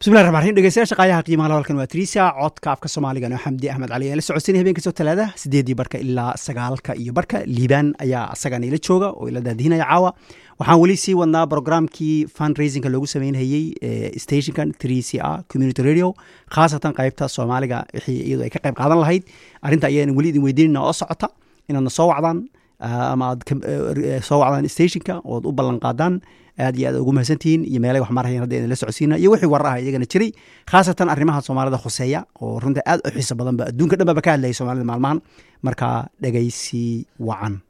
bismillahi raxmaan raxiim dhegeystayaal shaqaayaha qiimaha labalkan waa triisa codka afka soomaaligan oo xamdi axmed cali aan la socodsanay habeen kastoo talaada sideedii barka ilaa sagaalka iyo barka liibaan ayaa asagana ila jooga oo ila daadihinaya caawa waxaan weli sii wadnaa programkii fundraisingka loogu sameynhayey stationkan three c r community radio khaasatan qaybta soomaaliga wixii iyadu ay ka qayb qaadan lahayd arrinta ayaan weli idin weydiinayna oo socota inaadna soo wacdaan ama aad soo wacdaan stationka ood u ballan qaadaan aad iyo aad ugu mahadsantihiin iyo meelay wax marhayan hadda idin la socodsiina iyo wixii warar ah iyagana jiray khaasatan arrimaha soomaalida khuseeya oo runta aad u xiiso badanba adduunka dhan baba ka hadlayay soomaalida maalmahan markaa dhegaysi wacan